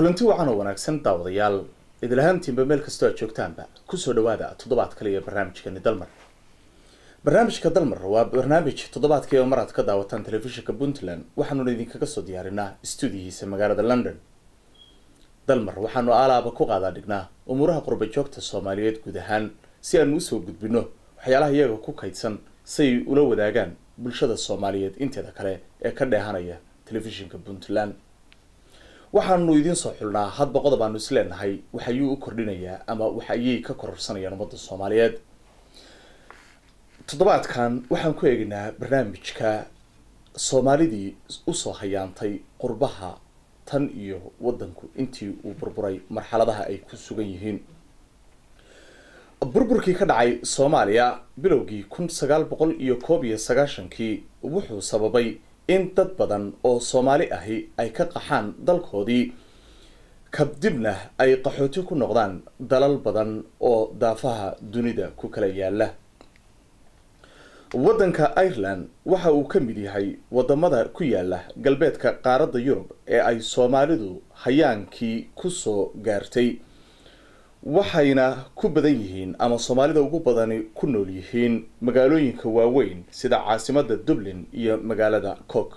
kulanti wacan oo wanaagsan daawadayaal idilahaantiinba meel kastoo aad joogtaanba kusoo dhawaada toddobaad kale ee barnaamijkani dalmar barnaamijka dalmar waa barnaamij toddobaadkii oo mar aad ka daawataan telefishinka puntland waxaanuna idinkaga soo diyaarinaa stuudiyihiisa magaalada london dalmar waxaanu alaaba ku qaadaa dhignaa umuuraha qurba joogta soomaaliyeed guud ahaan si aanu usoo gudbino waxyaalaha iyaga ku kaydsan siay ula wadaagaan bulshada soomaaliyeed inteeda kale ee ka dheehanaya telefishinka puntland waxaanu idiin soo xulnaa hadba qodob aanu isleenahay waxayuu u kordhinayaa ama waxa ayay ka kororsanayaan ummadda soomaaliyeed toddobaadkan waxaan ku eegaynaa barnaamijka soomaalidii usoo hayaantay qurbaha tan iyo waddanku intii uu burburay marxaladaha ay ku sugan yihiin burburkii ka dhacay soomaaliya bilowgii kun sagaal boqol iyo koob iyo sagaashankii wuxuu sababay in dad badan oo soomaali ahi ay ka qaxaan dalkoodii kabdibna ay qaxooti ku noqdaan dalal badan oo daafaha dunida ku kala yaala waddanka ireland waxa uu ka mid yahay wadamada ku yaala galbeedka qaaradda yurub ee ay soomaalidu hayaankii kusoo gaartay waxayna ku badan yihiin ama soomaalida ugu badani ku nool yihiin magaalooyinka waaweyn sida caasimada dublin iyo magaalada cook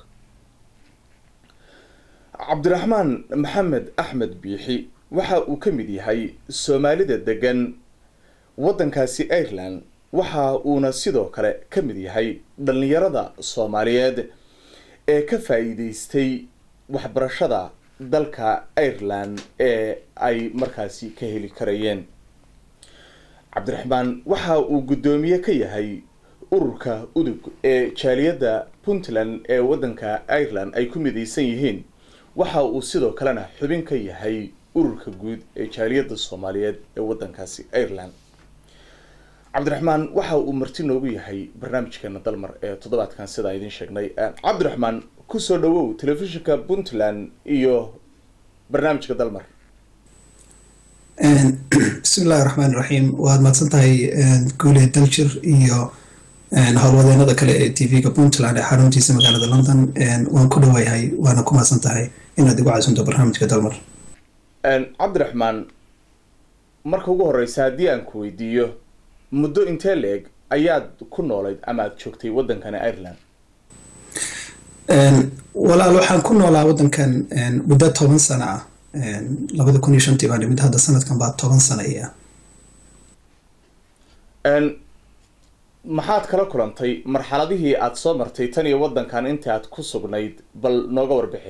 cabdiraxmaan maxamed axmed biixi waxa uu ka mid yahay soomaalida degan waddankaasi ireland waxa uuna sidoo kale ka mid yahay dhallinyarada soomaaliyeed ee ka faa-iideystay waxbarashada dalka ireland ee ay markaasi ka heli karayeen cabdiraxmaan waxa uu guddoomiye ka yahay ururka udug ee jaaliyadda puntland ee waddanka ireland ay ku midaysan yihiin waxa uu sidoo kalena xubin ka yahay ururka guud ee jaaliyadda soomaaliyeed ee waddankaasi ireland cabdiraxmaan waxa uu marti noogu yahay barnaamijkeena dalmar ee toddobaadkan sidaa idiin sheegnay cabdiraxmaan kusoo dhawow telefishinka puntland iyo barnaamijka dalmar bismi illahi raxmaan iraxiim waad mahadsan tahay guule daljir iyo howlwadeenada kale ee t v-ga puntland ee xaruntiisa magaalada london waan ku dhawayahay waana ku mahadsan tahay inaad igu caasunto barnaamijka dalmar cabdiraxmaan marka ugu horeysa haddii aan ku weydiiyo muddo intee la-eg ayaad ku noolayd ama aada joogtay waddankani ireland walaal waxaan ku noolaa waddankan muddo toban sano ah labada kun iyo shantii baan dhimid hadda sanadkan baa toban sano iya maxaad kala kulantay marxaladihii aada soo martay tan iyo waddankan intii aad ku sugnayd bal nooga warbixi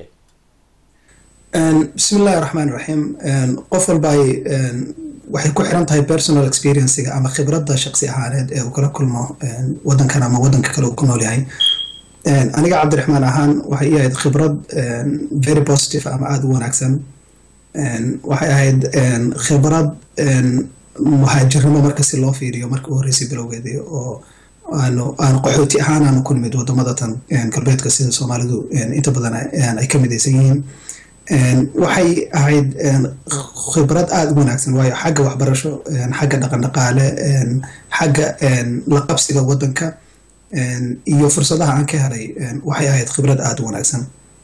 bismi illahi raxmaan iraxiim qof walba ay waxay ku xiran tahay personal experiencega ama khibradda shaqsi ahaaneed ee uu kala kulmo waddankan ama waddanka kale uu ku nool yahay aniga cabdiraxmaan ahaan waxay ii ahayd khibrad very positive ama aada u wanaagsan waxay ahayd khibrad muhaajirnimo marka si loo fiiriyo markii u horreysay bilowgeedii oo aanu aan qaxooti ahaan aanu ku nimid wadamada tan galbeedka sida soomaalidu inta badan ay ka midaysan yihiin waxay ahayd khibrad aada u wanaagsan waayo xagga waxbarasho xagga dhaqan dhaqaale xagga la qabsiga waddanka iyo fursadaha aan ka helay waxay ahayd khibrad aada u wanaagsan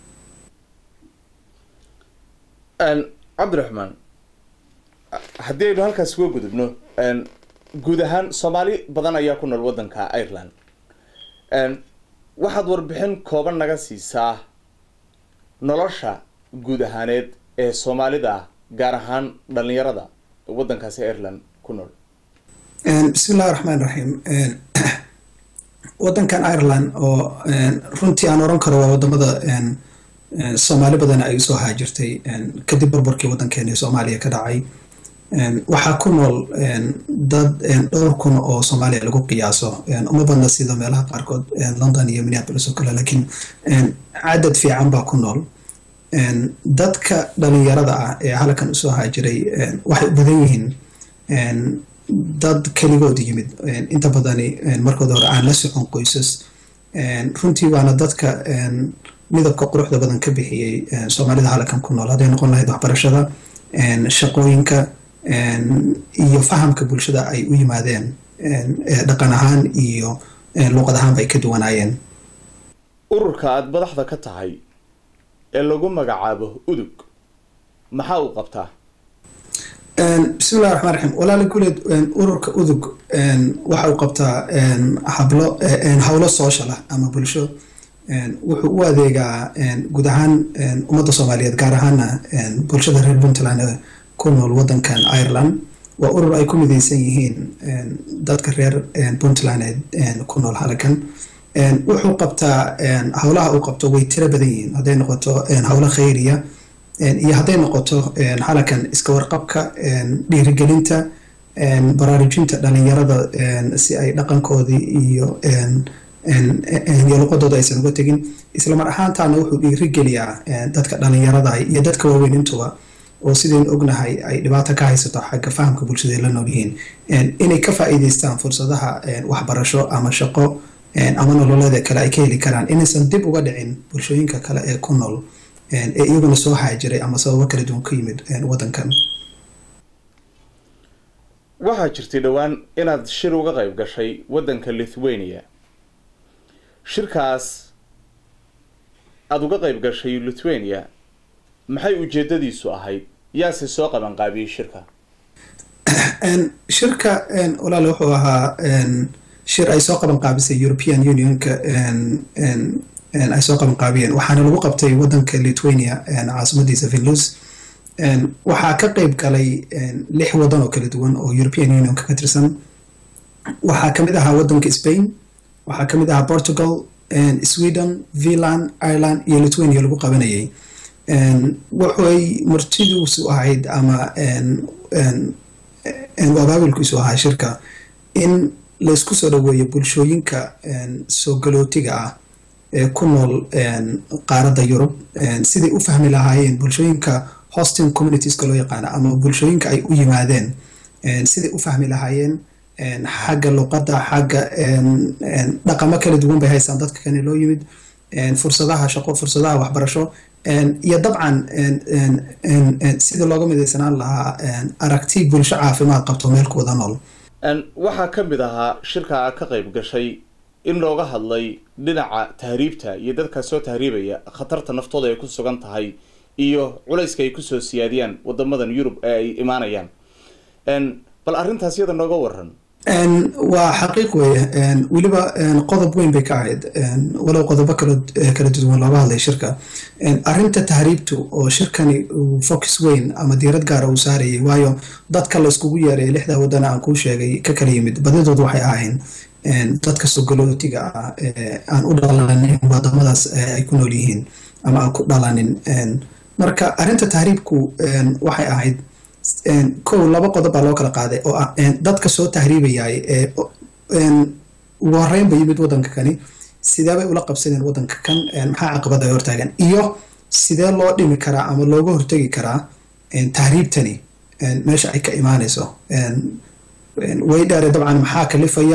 cabdiraxmaan haddii aynu halkaas uga gudubno guud ahaan soomaali badan ayaa ku nool waddanka ireland waxaad warbixin kooban naga siisaa nolosha guud ahaaneed ee soomaalida gaar ahaan dhalinyarada waddankaasi ireland ku nool bismi illahi raxmaan iraxiim waddankan ireland oo runtii aan oran karo waa wadamada soomaali badan ay usoo haajirtay kadib burburkii waddankeeni soomaaliya ka dhacay waxaa ku nool dad dhowr kun oo soomaaliya lagu qiyaaso uma badna sida meelaha qaarkood london iyo minneapolis oo kale laakiin cadad fiican baa ku nool dadka dhalinyarada ah ee halkan usoo haajiray waxay u badan yihiin dad keligood yimid inta badani markooda hore aan la socon qoysas runtii waana dadka midabka quruxda badan ka bixiyey soomaalida halkan ku nool hadday noqon lahayd waxbarashada shaqooyinka iyo fahamka bulshada ay u yimaadeen dhaqan ahaan iyo luuqad ahaanba ay ka duwanaayeen ururka aada madaxda ka tahay ee lagu magacaabo udug maxaa uu qabtaa bismillahi raxmaan raxiim walaali guleed ururka udug waxa uu qabtaa hablo howlo social ah ama bulsho wuxuu u adeegaa guud ahaan ummadda soomaaliyeed gaar ahaana bulshada reer puntland ee ku nool wadankan ireland waa urur ay ku mideysan yihiin dadka reer puntland ee ku nool halkan wuxuu qabtaa howlaha uu qabto way tiro badan yihiin hadday noqoto howlo khayriya iyo hadday noqoto halakan iska warqabka dhiirigelinta baraarujinta dhalinyarada si ay dhaqankoodii iyo iyo luqadooda aysan uga tegin islamar ahaantaana wuxuu dhiirigeliyaa dadka dhalinyarada iyo dadka waaweyn intuba oo sidaynu ognahay ay dhibaato ka haysato xagga fahamka bulshada ay la nool yihiin inay ka faa'iideystaan fursadaha waxbarasho ama shaqo ama nololeeda kale ay ka heli karaan inaysan dib uga dhicin bulshooyinka kale ee ku nool ee iyaguna soo haajiray ama sababo kala duwan ka yimid wadankan waxaa jirtay dhowaan inaad shir uga qayb gashay waddanka lithuania shirkaas aada uga qayb gashay lithuania maxay ujeedadiisu ahayd yaase soo qabanqaabiyey shirka shirka walaale wuxuu ahaa shir ay soo qaban qaabisay european unionka ay soo qaban qaabiyeen waxaana lagu qabtay wadanka lithuania caasimadiisa vilus waxaa ka qeyb galay lix wadan oo kala duwan oo european unionka ka tirsan waxaa kamid ahaa wadanka spain waxaa kamid ahaa portugal sweden finland ireland iyo lithuania lagu qabanayay waxay martidiisu ahayd ama abaabilkiisu ahaa shirka in laysku soo dhaweeyo bulshooyinka soo galootiga ah ee ku nool qaaradda yurub siday u fahmi lahaayeen bulshooyinka hosting communitieska loo yaqaana ama bulshooyinka ay u yimaadeen siday u fahmi lahaayeen xagga luqadda xagga dhaqamo kala duwan bay haystaan dadka kane loo yimid fursadaha shaqo fursadaha waxbarasho iyo dabcan sida looga midaysanaan lahaa aragti bulsho caafimaad qabto meel ku wada nool waxaa ka mid ahaa shirka ka qayb gashay in looga hadlay dhinaca tahriibta iyo dadka soo tahriibaya khatarta naftooda ay ku sugan tahay iyo culayska ay kusoo siyaadiyaan wadamadan yurub ee ay imaanayaan bal arrintaas iyada nooga waran waa xaqiiq weeye weliba qodob weyn bay ka ahayd walow qodobo kala kala duwan looga hadlay shirka arrinta tahriibtu oo shirkani focus weyn ama diirad gaara uu saarayay waayo dadka la iskugu yeeray lixda wadana aan kuu sheegay ka kala yimid badidood waxay ahayn dadka sogolootiga ah aan u dhalanin wadamadaas ay ku nool yihiin ama aan ku dhalanin marka arrinta tahriibku waxay ahayd kow laba qodob baa loo kala qaaday oo ah dadka soo tahriibayay ee ugu horeynba yimid wadanka kani sidee bay ula qabsadeen wadanka kan maxaa caqabad ay hortaagan iyo sidee loo dhimi karaa ama looga hortegi karaa tahriibtani meesha ay ka imaanayso way dheere dabcan maxaa kalifaya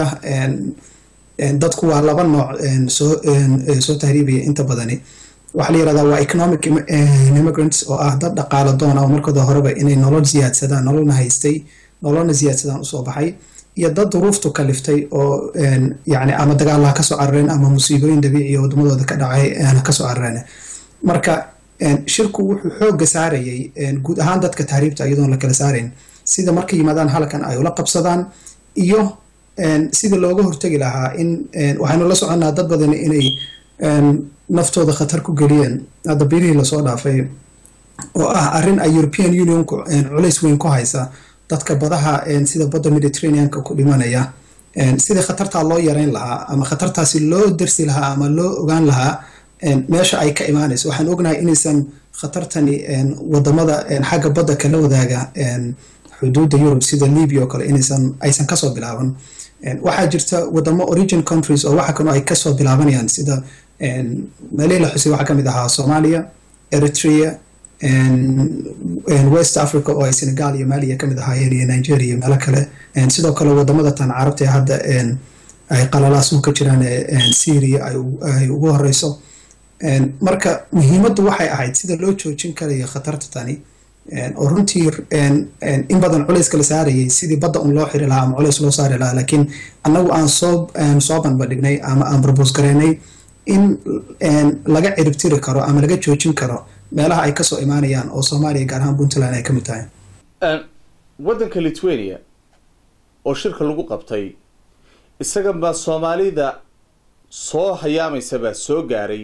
dadku waa laba nooc soo soo tahriibaya inta badani waxaa la yirahdaa waa economic immigrants oo ah dad dhaqaalo doona oo markooda horeba inay nolol siyaadsadaan nololna haystay nololna siyaadsadaan usoo baxay iyo dad duruuftu kaliftay oo yani ama dagaalaha kasoo carareen ama musiibooyin dabiiciya wadamadooda ka dhacay kasoo carareen marka shirku wuxuu xooga saarayay guud ahaan dadka tahriibta iyadoon la kala saarayn sida markay yimaadaan halkan ay ula qabsadaan iyo sida looga hortegi lahaa in waxaynu la soconnaa dad badan inay naftooda khatar ku geliyeen hadda bilihii lasoo dhaafay oo ah arrin ay european unionku culays weyn ku haysa dadka badaha sida badda mediterraneanka ku dhimanaya sidii khatartaa loo yareyn lahaa ama khatartaasi loo dersi lahaa ama loo ogaan lahaa meesha ay ka imaanayso waxaan ognahay inaysan khatartani wadamada xagga badda kala wadaaga xuduudda yurub sida libya oo kale inaysan aysan kasoo bilaaban waxaa jirta wadamo origin countries oo waxa kano ay kasoo bilaabanayaan sida meelihii la xusay waxaa kamid ahaa soomaaliya eritrea west africa oo ay senegal iyo maliya kamid ahaayeen iyo nigeria iyo meelo kale sidoo kale wadamada tan carabta ee hadda ay qalalaasuhu ka jiraan syria ay ugu horeyso marka muhiimaddu waxay ahayd sida loo joojin karayo khatarta tani oo runtii in badan culayska la saarayay sidii badda un loo xiri lahaa ama culays loo saari lahaa laakiin annagu aan soo soo banbadhignay ama aan barbos gareynay in laga ciribtiri karo ama laga joojin karo meelaha ay kasoo imaanayaan oo soomaaliya gaar ahaan puntland ay ka mid tahay waddanka lithuania oo shirka lagu qabtay isaga baa soomaalida soo hayaamaysa baa soo gaaray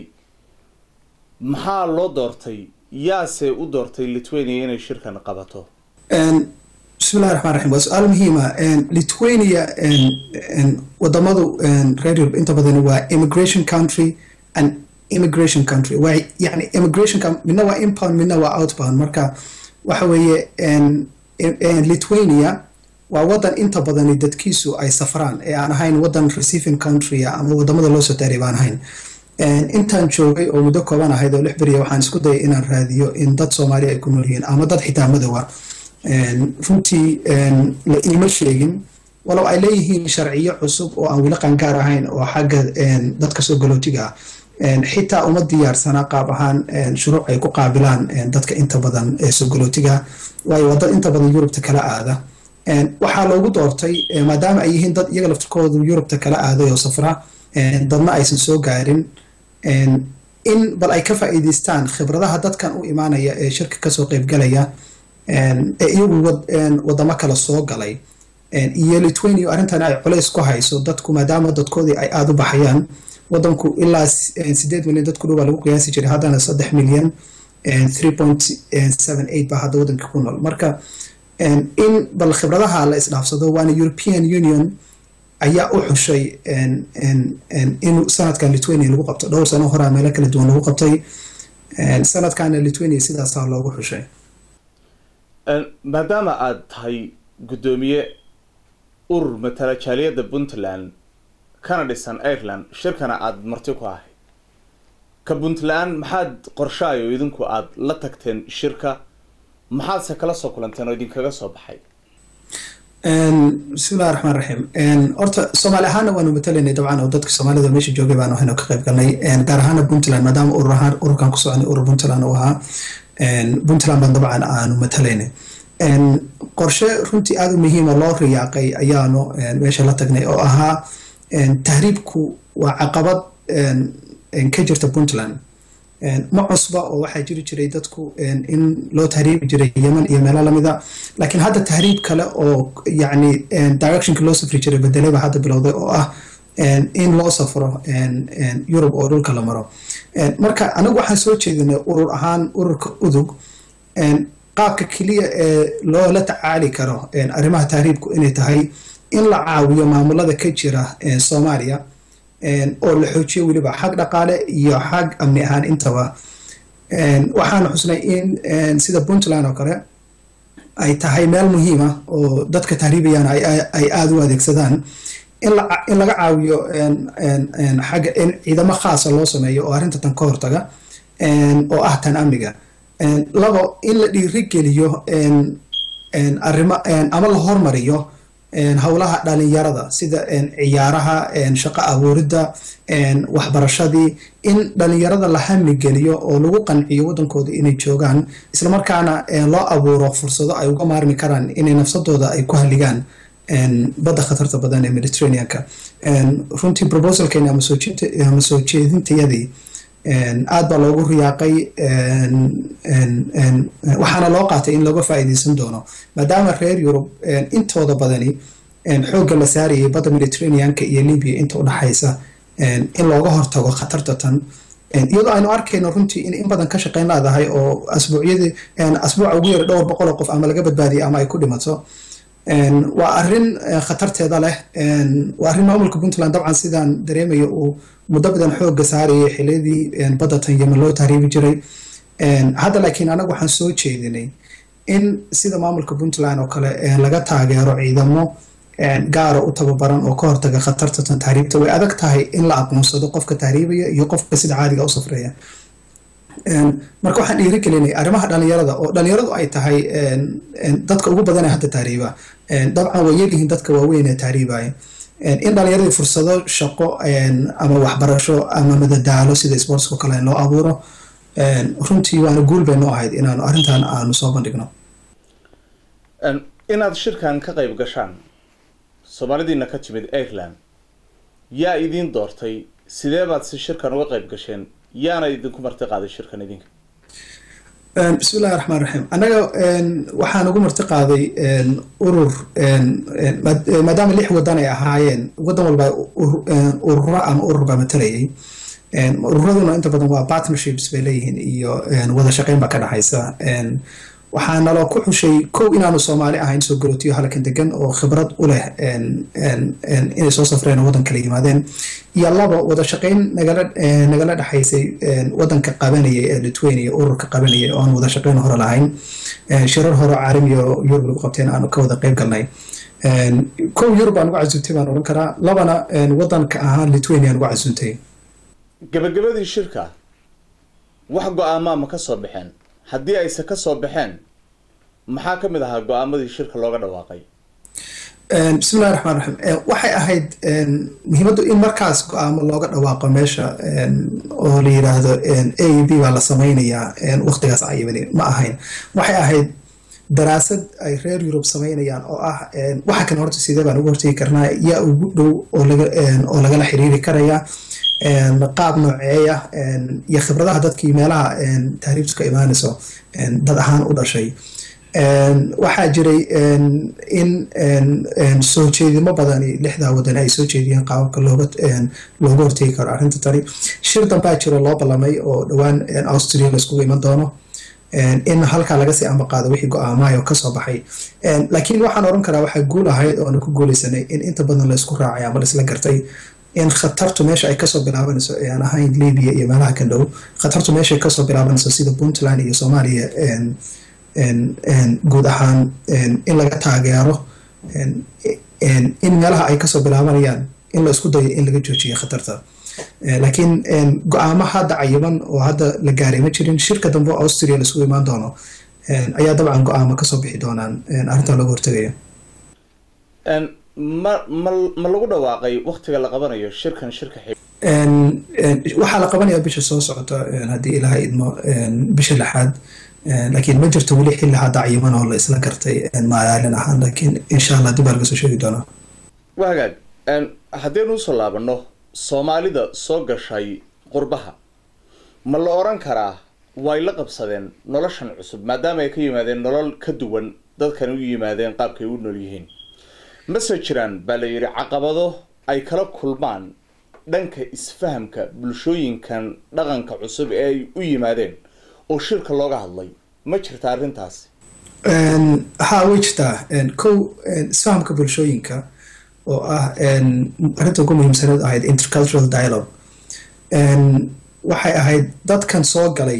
maxaa loo doortay yaase u doortay lithuania inay shirkan qabato bismillahi raxmaan raxiim waa su-aal muhiima lithuania wadamadu reer europe inta badan waa immigration country and immigration country waa yani immigration midna waa impound midna waa outbound marka waxa weeye lithuania waa wadan inta badani dadkiisu ay safraan ee aan ahayn wadan receiving country ama wadamada loo soo daaray baan ahayn intaan joogay oo muddo kooban ahayd oo lix beriya waxaan isku dayay inaan raadiyo in dad soomaaliya ay ku nool yihiin ama dad xitaa madowa runtii la iima sheegin walow ay leeyihiin sharciyo cusub oo aan weli qangaar ahayn oo xagga dadka soo galootiga ah xitaa uma diyaarsanaa qaab ahaan shuruuc ay ku qaabilaan dadka inta badan ee soo galootiga waayo waa dad inta badan yurubta kala aada waxaa loogu doortay maadaama ay yihiin dad iyaga laftirkoodu yurubta kala aaday oo safra dadna aysan soo gaarin in bal ay ka faa'iidaystaan khibradaha dadkan u imaanaya ee shirka kasoo qeybgalaya ee iyagu wadamo kale soo galay iyo lithuania arrintan ay culays ku hayso dadku maadaama dadkoodii ay aada u baxayaan wadanku ilaa sideed milyan dadku dhow baa lagu qiyaasi jiray haddana saddex milyan three point seven eight baa hadda wadanka ku nool marka in bal khibradaha la isdhaafsado waana european union ayaa u xushay in sanadkan lithuania lagu qabto dhowr sano horaa meelo kala duwan lagu qabtay sanadkana lithuania sidaasaa loogu xushay maadaama aada tahay guddoomiye urur matala jaaliyadda puntland kana dhisan ireland shirkana aada marti ku ahayd ka puntland maxaad qorshaayo idinku aada la tagteen shirka maxaadse kala soo kulanteen oo idinkaga soo baxay bismillahi raxmaan raxiim horta soomaali ahaana waanu matalaynay dabcan oo dadka soomaalida meesha joogay baanu ahayno ka qayb galnay gaar ahaana puntland maadaama urur ahaan ururkan ku soconay urur puntland uu ahaa puntland baan dabcan aanu matalaynay qorshe runtii aada u muhiima loo riyaaqay ayaanu meesha la tagnay oo ahaa tahriibku waa caqabad ka jirta puntland ma cusba oo waxaa jiri jiray dadku in loo tahriibi jiray yeman iyo meelo lamida laakiin hadda tahriib kale oo yacni directionka loo safri jiray bedelay baa hadda bilowday oo ah in loo safro yurub oo dhulka la maro marka anagu waxaan soo jeedinay urur ahaan ururka udug qaabka keliya ee loola tacaali karo arrimaha tahriibku inay tahay in la caawiyo maamulada ka jira soomaaliya oo la xoojiyo weliba xag dhaqaale iyo xag amni ahaan intaba waxaana xusnay in sida puntland oo kale ay tahay meel muhiima oo dadka tahriibayaan ay aada u adeegsadaan in laga caawiyo xagga in ciidamo khaasa loo sameeyo oo arrinta tan ka hortaga oo ah tan amniga labo in la dhiirigeliyo arrimo ama la hormariyo howlaha dhalinyarada sida ciyaaraha shaqo abuuridda waxbarashadii in dhalinyarada la hamigeliyo oo lagu qanciyo wadankooda inay joogaan islamarkaana loo abuuro fursado ay uga maarmi karaan inay nafsadooda ay ku haligaan badda khatarta badan ee mediterraneanka runtii proposalkeeni ama soo jeedintayadii aad baa loogu riyaaqay waxaana loo qaatay in looga faa'iidaysan doono maadaama reer yurub intooda badani xoogga la saarayay badda mediterraneanka iyo libya inta u dhaxaysa in looga hortago khatarta tan iyadoo aynu arkayno runtii in in badan ka shaqayn leedahay oo asbuucyadii asbuuca ugu yara dhowr boqol oo qof ama laga badbaadiyay ama ay ku dhimato waa arrin khatarteeda leh waa arrin maamulka puntland dabcan sidaan dareemayo uu muddo badan xoogga saarayay xiliyadii badda tan yemen loo tahriibi jiray hadda laakiin anagu waxaan soo jeedinay in sida maamulka puntland oo kale laga taageero ciidamo gaara u tababaran oo ka hortaga khatarta tan tahriibta way adag tahay in la aqoonsado qofka tahriibaya iyo qofka sida caadiga u safreeya marka waxaan dhiirigelinay arrimaha dhalinyarada oo dhalinyaradu ay tahay dadka ugu badan ee hadda tahriiba dabcan way yaryihiin dadka waaweyn ee tahriibaya in dhalinyaradii fursado shaqo ama waxbarasho ama madadaalo sida sportsko kale loo abuuro runtii waana guul bay noo ahayd inaanu arrintan aanu soo bandhigno inaad shirkan ka qayb gashaan soomaalidiina ka timid ireland yaa idiin doortay sidee baad si shirkan uga qayb gasheen yaana idinku marti qaaday shirkan idinka bismillahi raxmaan raxiim annaga waxaan ugu marti qaaday urur maadaama lix wadan ay ahaayeen wadan walba ururo ama urur baa matalayay ururaduna inta badan waa partnerships bay leeyihiin iyo wada shaqeyn baa ka dhexaysa waxaa naloo ku xushay kow inaanu soomaali ahayn soo garootiyo halkan degan oo khibrad u leh inay soo safreen oo waddan kala yimaadeen iyo laba wada shaqeyn nagala nagala dhexaysay waddanka qabanayay ee lithuania ururka qabanayay oo aan wada shaqeyn hore lahayn shirar hore caalami oo yurub lagu qabteen aanu ka wada qeyb galnay kow yurub aan ugu casuuntay baan odhan karaa labana waddanka ahaan lithuania aan ugu casuuntay gabagabadii shirka wax go-aamaa ma ka soo baxeen haddii ayse ka soo baxeen maxaa ka mid ahaa go-aamadii shirka looga dhawaaqay bismillahi raxmaan raxiim waxay ahayd muhiimaddu in markaas go-aamo looga dhawaaqo meesha oo la yidhaahdo a b baa la sameynayaa waqtigaas ayibani ma ahayn waxay ahayd daraasad ay reer yurub sameynayaan oo ah waxa kan horta sidee baan uga hortegi karnaa yaa ugu dhow oo lagala xiriiri karaya qaab nooceeya iyo khibradaha dadkii meelaha tahriibtu ka imaanayso dad ahaan u dhashay waxaa jiray in soo jeedimo badani lixdaa wadan ay soo jeediyeen qaababka looga looga hortegi karo arrinta tani shir danbaa jiro loo ballamay oo dhowaan austria laiskugu iman doono in halkaa laga sii ambaqaado wixii go-aamahay oo kasoo baxay laakiin waxaan oran karaa waxaa guul ahayd oona ku guuleysanay in inta badan la isku raacay ama laisla gartay in khatartu meesha ay kasoo bilaabanayso ee aan ahayn libya iyo meelaha kan dhow khatartu meesha ay kasoo bilaabanayso sida puntland iyo soomaaliya guud ahaan in laga taageero in meelaha ay kasoo bilaabanayaan in la isku dayo in laga joojiyo khatarta laakiin go-aamo hadda cayiban oo hadda la gaaray ma jirin shirka dambe oo austria laisugu imaan doono ayaa dabcan go-aamo kasoo bixi doonaan arrintaa looga hortagaya ma ma ma lagu dhawaaqay waktiga la qabanayo shirkan shirka xig waxaa la qabanayaa bisha soo socota haddii ilaha idmo bisha lixaad laakiin ma jirto weli xilli hadda cayiman oo la isla gartay maalin ahaan laakiin insha allah dib baa laga soo sheegi doonaa waa hagaag haddaynu usoo laabano soomaalida soo gashay qurbaha ma la oran karaa way la qabsadeen noloshan cusub maadaama ay ka yimaadeen nolol ka duwan dadkan u yimaadeen qaabkay u nool yihiin mase jiraan baa la yidhi caqabado ay kala kulmaan dhanka isfahamka bulshooyinkan dhaqanka cusub ee ay u yimaadeen oo shirka looga hadlay ma jirta arrintaas haa way jirtaa kow isfahamka bulshooyinka oo ah arrinta ugu muhiimsaneed ahayd intercultural dialogue waxay ahayd dadkan soo galay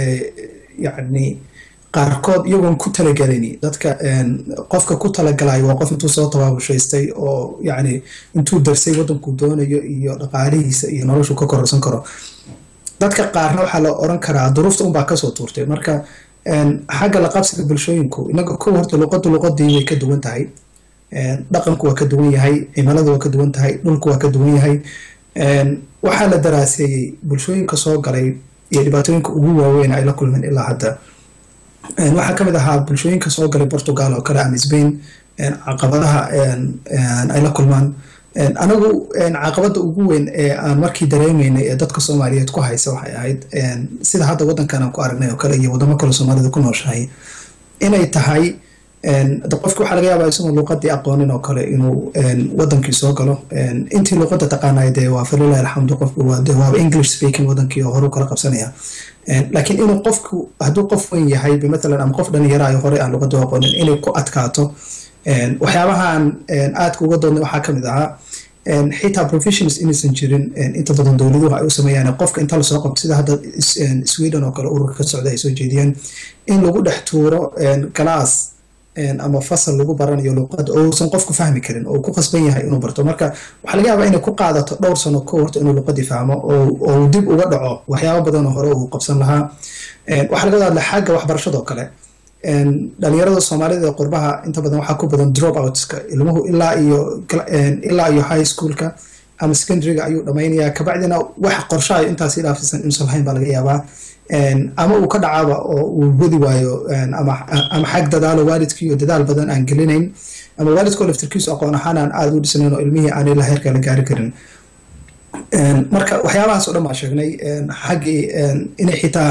yacni qaarkood iyagoon ku talagelini dadka qofka ku talagalayo waa qof intuu soo tabaabushaystay oo yacni intuu darsay waddankuu doonayo iyo dhaqaalihiisa iyo noloshu ka kororsan karo dadka qaarna waxaa la oran karaa duruufta unbaa kasoo tuurtay marka xagga la qabsiga bulshooyinku inaga kow horta luqaddu luqadii way ka duwan tahay dhaqanku waa ka duwan yahay cimiladu waa ka duwan tahay dhulku waa ka duwan yahay waxaa la daraaseeyey bulshooyinka soo galay iyo dhibaatooyinka ugu waaweyn ay la kulmeen ilaa hadda waxaa ka mid ahaa bulshooyinka soo galay portugal oo kale ama spain caqabadaha ay la kulmaan anagu caqabada ugu weyn ee aan markii dareemeynay ee dadka soomaaliyeed ku haysa waxay ahayd sida hadda waddankan aan ku aragnay oo kale iyo wadamo kale soomaalida ku nooshahay inay tahay qofki waxaa laga yaabaa isagoo luuqadii aqoonin oo kale inuu wadankii soo galo intii luuqada taqaanay dee waa falilahi alxamdu qofku waa dee waaba english speaking wadankii oo horu kala qabsanaya laakiin inuu qofku hadduu qof weyn yahay matalan ama qof dhalinyaro ayo horey aan luuqada aqoonin inay ku adkaato waxyaabahan aadka uga doodnay waxaa kamid ahaa xitaa professions inaysan jirin inta badan dowladuhu ay u sameeyaan qofka inta lasoo qabto sida hadda sweden oo kale ururka ka socda ay soo jeediyeen in lagu dhex tuuro galaas ama fasal lagu baranayo luuqada ousan qofku fahmi karin oo ku qasban yahay inuu barto marka waxaa laga yaabaa inay ku qaadato dhowr sano ka horta inuu luuqadii fahmo oo dib uga dhaco waxyaaba badan oo hore uu qabsan lahaa waxaa laga hadla xagga waxbarashadoo kale dhalinyarada soomaalida ee qurbaha inta badan waxaa ku badan drop outska ilmuhu ilaa iyo ilaa iyo high schoolka ama secondaryga ayuu dhammaynayaa kabacdina wax qorshahayo intaasi dhaafsiisan inuusan lahayn baa laga yaabaa ama uu ka dhacaaba oo uu wadi waayo ama xag dadaalo waalidkiiyo dadaal badan aan gelinayn ama waalidkoo laftirkiisu aqoon ahaan aan aada u dhisnayn oo ilmihii aan ilaa heerka la gaari karin marka waxyaabahaas oo dhan baa sheegnay xaggii inay xitaa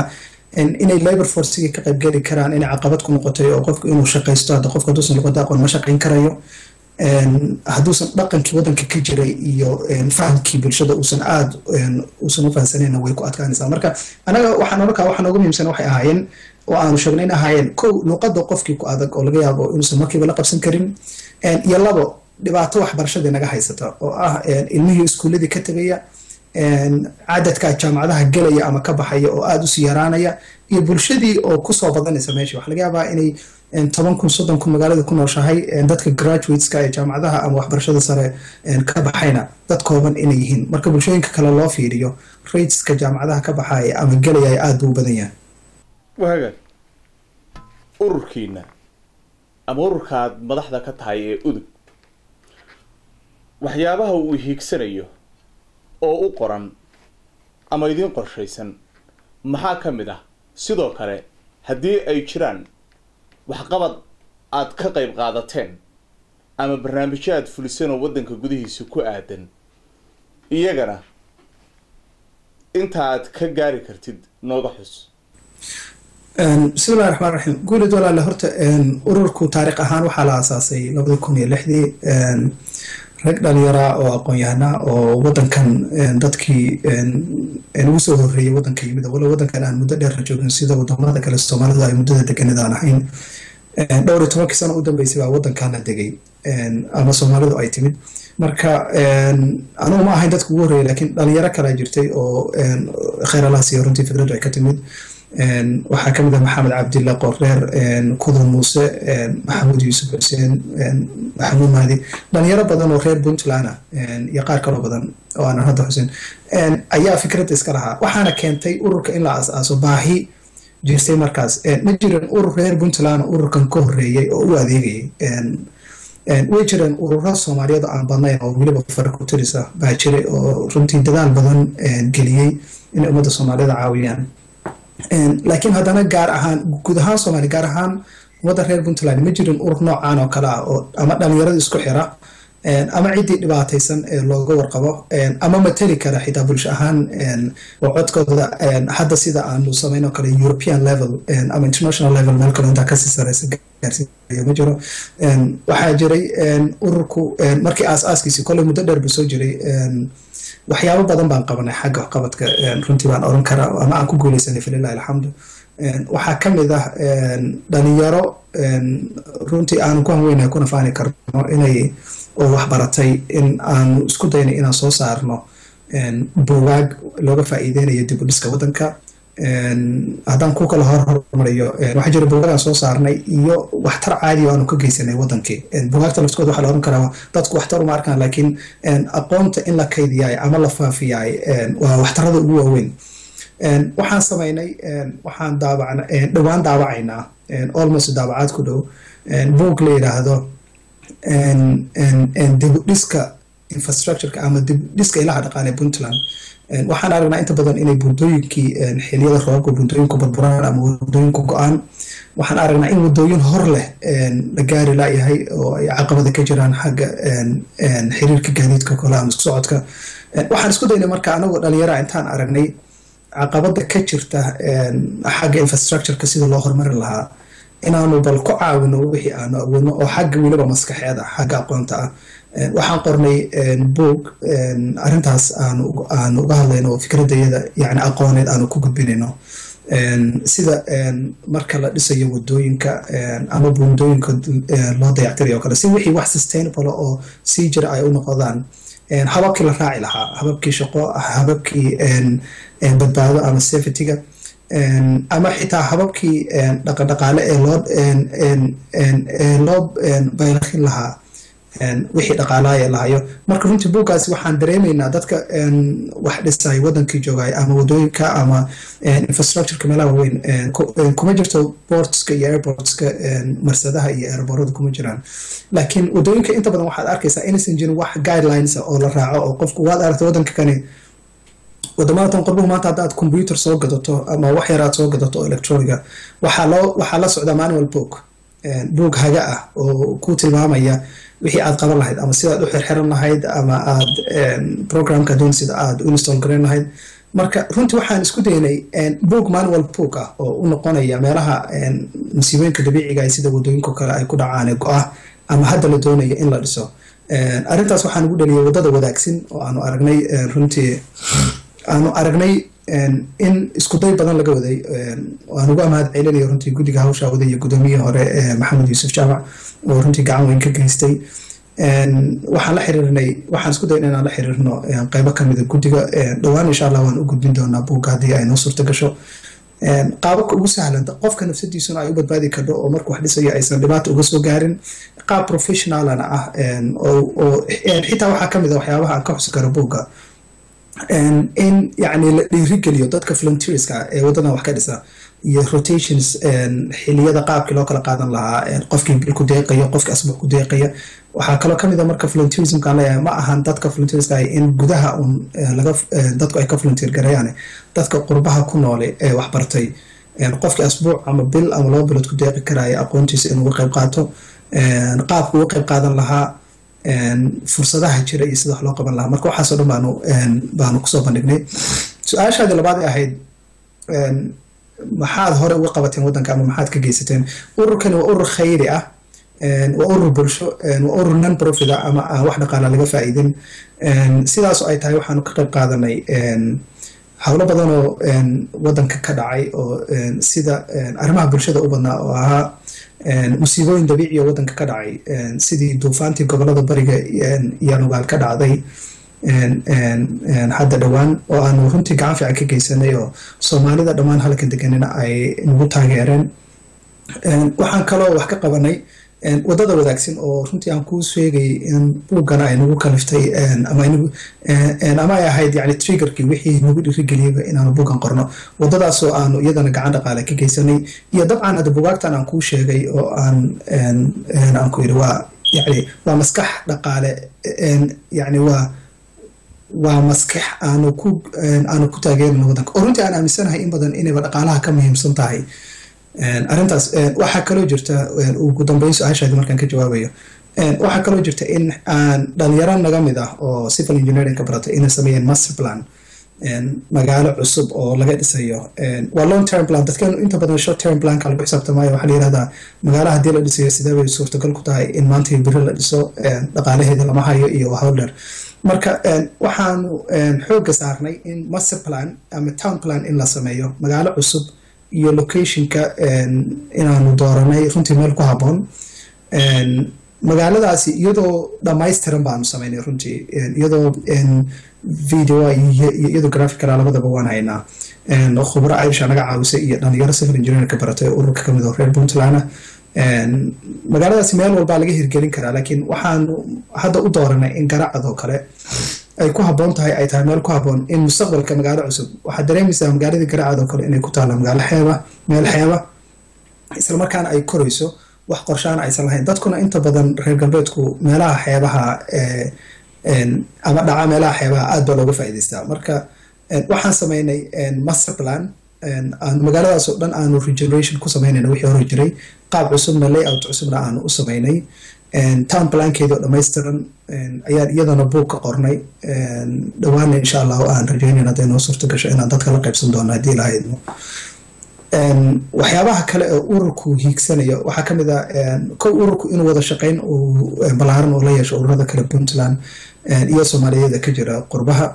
inay labor forcigii ka qaybgeli karaan inay caqabad ku noqotay oo qofku inuu shaqaysto hadda qofka hadduusan luqada aqoon ma shaqayn karayo hadduusan dhaqankii waddanka ka jiray iyo fahamkii bulshada uusan aad uusan u fahamsanayna way ku adkaanaysaa marka anaga waxaan oran kaa waxa noogu muhiimsan waxay ahaayeen oo aanu sheegnay in ahaayeen kow luqadda qofkii ku adag oo laga yaabo inuusan markiiba la qabsan karin iyo labo dhibaato waxbarashadii naga haysata oo ah ilmihii iskuuladii ka tegaya cadadka jaamacadaha gelaya ama ka baxaya oo aada usii yaraanaya iyo bulshadii oo kusoo badanaysa meesha waxa laga yaabaa inay toban kun soddon kun magaalada ku nooshahay dadka graduateska ee jaamacadaha ama waxbarashada sare ka baxayna dad kooban inay yihiin marka bulshooyinka kale loo fiiriyo rateska jaamacadaha ka baxaya ama gelaya aada buu u badan yahay wahagaag ururkiina ama ururkaad madaxda ka tahay ee udug waxyaabaha uu hiigsanayo oo u qoran ama idiin qorshaysan maxaa ka mid ah sidoo kale haddii ay jiraan waxqabad aad ka qayb qaadateen ama barnaamijyo aad fuliseen oo waddanka gudihiisa ku aadan iyagana inta aad ka gaari kartid nooga xus bismillahi raxmaan raxiim guulid walaale horta ururku taariikh ahaan waxaa la aasaasay labadi kun iyo lixdii rag dhalinyaraa oo aqoon-yahana oo waddankan dadkii ugu soo horreeyay waddanka yimid walo waddankan aan muddo dheerna joogin sida wadamada kale soomaalida ay muddada deganid aan ahayn dhowr iyo tobankii sano u dambeysay baa waddankana degay ama soomaalidu ay timid marka anugu ma ahayn dadka ugu horreeyay laakiin dhalinyaro kalaa jirtay oo kheyr allah siiyo runtii fikraddu ay ka timid waxaa ka mid ah maxamed cabdilla qoreer kudur muuse maxamuud yuusuf xuseen maxamuud mahdi dhalinyaro badan oo reer puntland ah iyo qaar kaloo badan oo aanan hadda xusin ayaa fikradda iska lahaa waxaana keentay ururka in la aas-aaso baahi jirtay markaas ma jirin urur reer puntland ururkan ka horreeyay oo u adeegayay way jireen ururo soomaaliyeed oo aan badnayn oo weliba farakutirisa baa jiray oo runtii dadaal badan geliyey inay ummadda soomaaliyada caawiyaan laakiin haddana gaar ahaan guud ahaan soomaaliya gaar ahaan ummadda reer puntland ma jirin urur noocan oo kale ah oo ama dhalinyarada isku xira ama ciddii dhibaataysan ee looga warqabo ama mateli kara xitaa bulsho ahaan oo codkooda hadda sida aanu samayno kale european level ama international level meel kale intaa kasii sareysa gaarsiinayo ma jiro waxaa jiray ururku markii aas-aaskiisii kolley muddo dheer buu soo jiray waxyaabo badan baan qabanay xagga waxqabadka runtii baan oran karaa ama aan ku guuleysanay falilahi alxamdu waxaa ka mid ah dhalinyaro runtii aanu ku hanweynahay kuna faani karno inay oo waxbaratay in aanu isku daynay inaan soo saarno buugaag looga faa'iideynayo dib u dhiska waddanka haddaan ku kala hor hormariyo waxaa jira buugaagaan soo saarnay iyo waxtar caadi oo aanu ka geysanay waddankii buugaagta laftooda waxaa la oran karaa dadku waxtar uma arkaan laakiin aqoonta in la kaydiyaay ama la faafiyaay waa waxtarada ugu waaweyn waxaan samaynay waxaan daabacna dhowaan daabacaynaa almost daabacaad ku dhow buug la yidhaahdo dib u dhiska infrastructureka ama dib dhiska ilaha dhaqaale puntland waxaan aragnaa inta badan inay buundooyinkii xiliyada roobka buundooyinku burburaan ama wadooyinku go-aan waxaan aragnaa in wadooyin hor leh la gaari laayahay oo ay caqabada ka jiraan xagga xiriirka gaadiidka kole ama isku socodka waxaan isku daynay marka anagoo dhalinyara intaan aragnay caqabada ka jirta xagga infrastructureka sida loo horumarin lahaa inaanu bal ku caawino wixii aanu awoodno oo xagga weliba maskaxeed ah xagga aqoonta ah waxaan qornay boog arrintaas aanu aanu uga hadlayno oo fikradayada yani aqooneed aanu ku gudbinayno sida marka la dhisayo wadooyinka ama buundooyinka loo dayactirayo o kale si wixii wax sustainable oo sii jira ay u noqdaan hababkii la raaci lahaa hababkii shaqo hababkii badbaado ama safetyga ama xitaa hababkii dhaqandhaqaale ee loo ee loo baylakin lahaa wixii dhaqaalaaya lahayo marka runtii buuggaasi waxaan dareemaynaa dadka wax dhisay wadankii joogay ama wadooyinka ama infrastructureka meelaha waaweyn kuma jirto portska iyo airportska marsadaha iyo airborada kuma jiraan laakiin wadooyinka inta badan waxaad arkaysaa inaysan jirin wax guidelines oo la raaco oo qofku waad aragta wadanka kani wadamada tan qorbuhu maanta haddaad computer soo gadato ama wax yar aad soo gadato oo electroniga waxaa loo waxaa la socdaa manual book book haga ah oo ku tilmaamaya wixii aad qaban lahayd ama sidaad u xirxiran lahayd ama aad programka doon sida aad u install garayn lahayd marka runtii waxaan isku daynay boog manual boog ah oo u noqonaya meelaha masiibooyinka dabiiciga ah sida wadooyinka kale ay ku dhacaan ee go-ah ama hadda la doonayo in la dhiso arrintaas waxaan ugu dhaliyay waddada wadaagsin oo aanu aragnay runtii aanu aragnay in iskuday badan laga waday aan ugu amahad celinayo runtii guddiga hawsha waday iyo guddoomiyihii hore maxamed yuusuf jaamac oo runtii gacan weyn ka geystay waxaan la xiriirnay waxaan isku dayna inaan la xiriirno qeybo kamida guddiga dhowaan insha allah waan u gudbin doonaa buugga haddii ay noo suurta gasho qaababka ugu sahlan qofka nafsadiisuna ay u badbaadi kardho oo marka wax dhisayo aysan dhibaata uga soo gaarin qaab professionalana ah oo xitaa waxaa kamid a waxyaabaha aan ka xusi karo buugga in yani la dhiirigeliyo dadka volunteerska ee waddadan wax ka dhisa iyo rotations xiliyada qaabkii loo kala qaadan lahaa qofkii bil ku deeqaya qofkii asbuuc ku deeqaya waxaa kaloo kamid a marka volunteerismka aan leeyahay ma ahan dadka volunteerska ah in gudaha un laga dadku ay ka volunteer garayaan dadka qurbaha ku noole ee wax bartay qofkii asbuuc ama bil ama laba bilood ku deeqi karaya aqoontiisa inuu uga qayb qaato qaabku uga qayb qaadan lahaa fursadaha jira iyo sida wax loo qaban lahaa marka waxaasoo dhan baanu baanu kusoo bandhignay su-aashaadii labaad ay ahayd maxaad hore uga qabateen waddanka ama maxaad ka geysateen ururkani waa urur khayri ah waa urur bulsho waa urur non profit ah ama aan wax dhaqaala laga faa'iidin sidaas oo ay tahay waxaanu ka qayb qaadanay howlo badan oo waddanka ka dhacay oo sida arrimaha bulshada u badnaa oo ahaa musiibooyin dabiiciya waddanka ka dhacay sidii duufaantii gobolada bariga iyo nugaal ka dhacday hadda dhowaan oo aanu runtii gacan fiican ka geysanay oo soomaalida dhammaan halkan deganina ay nagu taageereen waxaan kaloo wax ka qabanay waddada wadaagsan oo runtii aan kuu sheegay in buuggana ay nagu kaliftay ama ay ahayd yani triggerkii wixii nagu dhirigeliyaba inaanu buuggan qorno waddadaasoo aanu iyadana gacan dhaqaale ka geysanay iyo dabcan hadda bugaagtan aan kuu sheegay oo aan aan ku yidhi waa yani waa maskax dhaqaale yani waa waa maskax aanu ku aanu ku taageerino waddanka oo runtii aan aaminsanahay in badan inayba dhaqaalaha ka muhiimsan tahay arrintaas waxaa kaloo jirta ugu dambeyn su-aashaadi markaan ka jawaabayo waxaa kaloo jirta in aan dhalinyaro naga mid ah oo civil engineering ka baratay inay sameeyeen master plan magaalo cusub oo laga dhisayo waa long term plan dadkeenu inta badan short term planka lagu xisaabtamaayo waxaa la yihahdaa magaala haddii la dhisayo sidee bay suurtagal ku tahay in maanta biri la dhiso dhaqaalaheeda lama hayo iyo howldher marka waxaanu xoogga saarnay in master plan ama town plan in la sameeyo magaalo cusub iyo locationka inaanu dooranay runtii meel ku habboon magaaladaasi iyadoo dhammaystiran baanu sameynay runtii iyadoo video iyo iyadoo graphicala labadaba waan haynaa khubro aisha naga caawisay iyo dhalinyaro civil engineer ka baratay ururka kamid oo reer puntland magaaladaasi meel walbaa laga hirgelin karaa laakiin waxaanu hadda u dooranay in garacadoo kale ay ku habboon tahay ay tahay meel ku habboon in mustaqbalka magaalo cusub waxaad dareemaysaa magaaladii garacad oo kale inay ku taalla magaalo xeeba meel xeeba isla markaana ay korayso wax qorshaana aysan lahayn dadkuna inta badan reer galbeedku meelaha xeebaha ama dhaca meelaha xeebaha aad baa looga faa'iidaystaa marka waxaan sameynay master plan aanu magaaladaas oo dhan aanu regeneration ku sameynayna wixii hore jiray qaab cusubna layout cusubna aanu u sameynay town plankeedii oo dhammaystiran ayaan iyadana buug ka qornay dhawaana insha allah oo aan rajeynayna hadday noo suurto gasho inaan dadka la qaybsan doono haddii lahaydno waxyaabaha kale ee ururku hiigsanayo waxaa ka mid ah kow ururku inuu wada shaqeyn uu ballaaran oo la yeesho ururada kale puntland iyo soomaaliyeeda ka jira qurbaha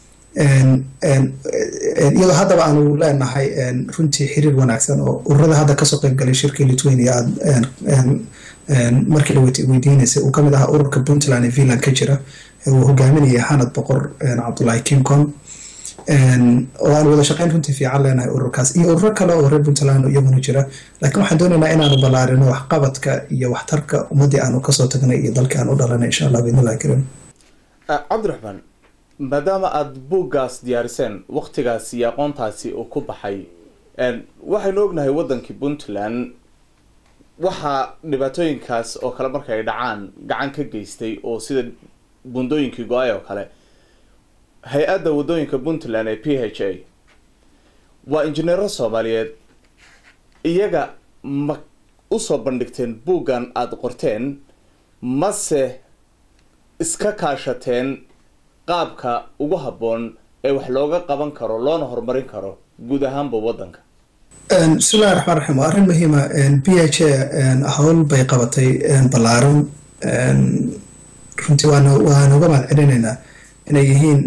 iyadoo haddaba aanu leenahay runtii xiriir wanaagsan oo ururada hadda kasoo qeyb galay shirkii lithuania markii la weydiinaysay uu kamid ahaa ururka puntland ee finland ka jira uu hogaaminayay xanad boqor cabdullahi kimcon oo aan wada shaqeyn runtii fiican leenahay ururkaas iyo ururo kale oo reer puntland iyaguna jira laakiin waxaan doonaynaa inaanu ballaarino waxqabadka iyo waxtarka ummaddii aanu kasoo tagnay iyo dalkii aan u dhalanay insha allah biidnillahi karim cabdiraxmaan maadaama aada buuggaas diyaariseen waktigaas iyo aqoontaasi uu ku baxay waxaynu ognahay waddankii puntland waxaa dhibaatooyinkaas oo kale marka ay dhacaan gacan ka geystay oo sida bundooyinkii go-ay oo kale hay-adda waddooyinka puntland ee p h a waa injineero soomaaliyeed iyaga ma usoo bandhigteen buuggan aada qorteen mase iska kaashateen qaabka ugu habboon ee wax looga qaban karo loona horumarin karo guud ahaanba waddanka bismillahi raxmaan raxiim waa arrin muhiima b h a howl bay qabatay ballaaran runtii waan waan uga mahad celinaynaa inay yihiin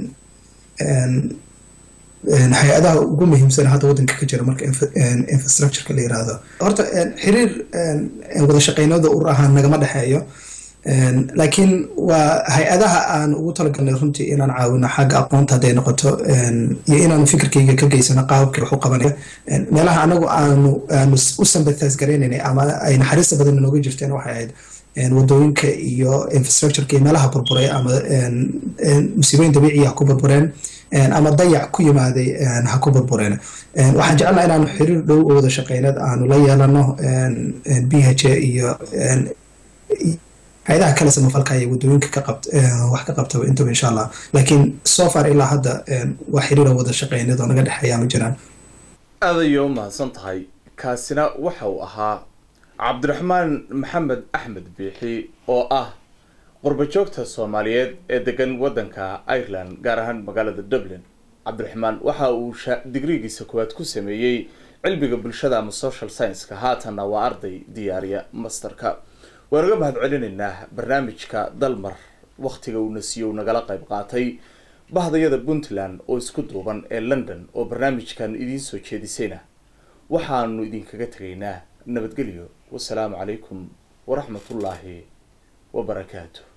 hay-adaha ugu muhiimsan hadda waddanka ka jira marka infrastructureka la yiraahdo horta xiriir wada shaqeynada ur ahaan nagama dhexeeyo laakiin waa hay-adaha aan ugu talagalnay runtii inaan caawino xagga aqoonta hadday noqoto iyo inaanu fikirkayga ka geysano qaababkay wax u qabanaya meelaha anagu aanu aanu u sympathize garaynaynay ama ay naxariista badan inooga jirteen waxay ahayd wadooyinka iyo infrastructureka iyo meelaha burburay ama musiibooyin dabiiciya ha ku burbureen ama dayac ku yimaaday ha ku burbureen waxaan jecelnaha inaanu xiriir dhow oo wada shaqeyneed aanu la yeelano b h a iyo hay-adaha kale samafalka iyo wadooyinka ka qabt wax ka qabtaba intaba insha allah laakiin so far ilaa hadda waa xiriira wada shaqeyneed oo naga dhexeeya ma jiraan aad ayay u mahadsan tahay kaasina waxa uu ahaa cabdiraxmaan maxamed axmed biixi oo ah qurbajoogta soomaaliyeed ee degan waddanka ireland gaar ahaan magaalada dublin cabdiraxmaan waxa uu digrigiisa koowaad ku sameeyey cilmiga bulshada ama social science-ka haatanna waa arday diyaariya masterka waan uga mahad celinaynaa barnaamijka dalmar waktiga uuna siiyo u nagala qayb qaatay bahdayada puntland oo isku duuban ee london oo barnaamijkan idiin soo jeedisayna waxaanu idinkaga tegaynaa nabadgelyo wasalaamu calaykum waraxmatullaahi wabarakaatu